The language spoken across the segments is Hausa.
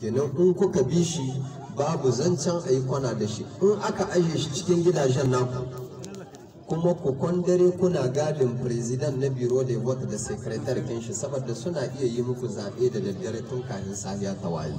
kenan in kuka bi shi babu zancen a yi kwana da shi in aka aje shi cikin gidajen naku kuma ku kwandare kuna gadin president na biro da vote da secretary kin shi saboda suna iya yi muku zaɓe da daddare tun kafin safiya ta waye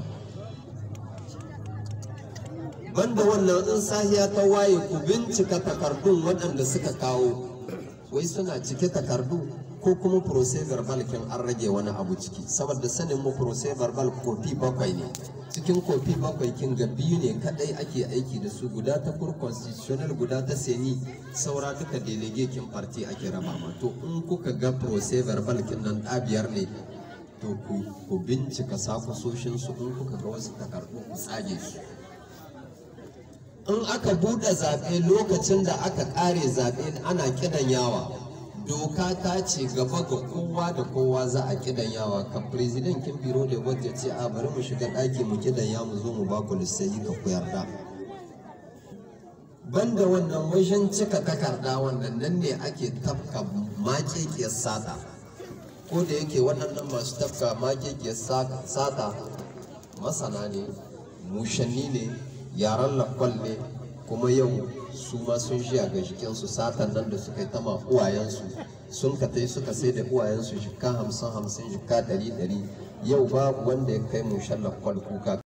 banda wannan in safiya ta waye ku bincika takardun waɗanda suka kawo wai suna cike takardu ko kuma procès verbal kin an rage wani abu ciki saboda sanin mu procès verbal kofi bakwai ne cikin kofi bakwai kin ga biyu ne kadai ake aiki da su guda ta kur constitutional guda ta seni saura duka delege kin party ake raba ma to in kuka ga procès verbal kin nan biyar ne to ku ku bincika sakusoshin su in kuka ga wasu takardu ku tsage su in aka buɗe zaɓe lokacin da aka ƙare zaɓe ana kidan yawa doka ta ce gaba ga kowa da kowa za a kidan yawa ka president kin biro da wadda ce a bari mu shiga ɗaki mu kidan ya mu zo mu ba ku lissayi ka ku yarda banda wannan wajen cika takarda wannan nan ne ake tafka makekiyar sata ko da yake waɗannan masu tafka makekiyar sata masana ne mushanni ne yaran lakwal ne kuma yau su ma sun shiya ga jikinsu satan nan da suka yi tama uwayensu sun ka tai suka sai da uwayensu jika hamsin hamsin jika ɗari ɗari yau babu wanda ya kai mushan lakwal kuka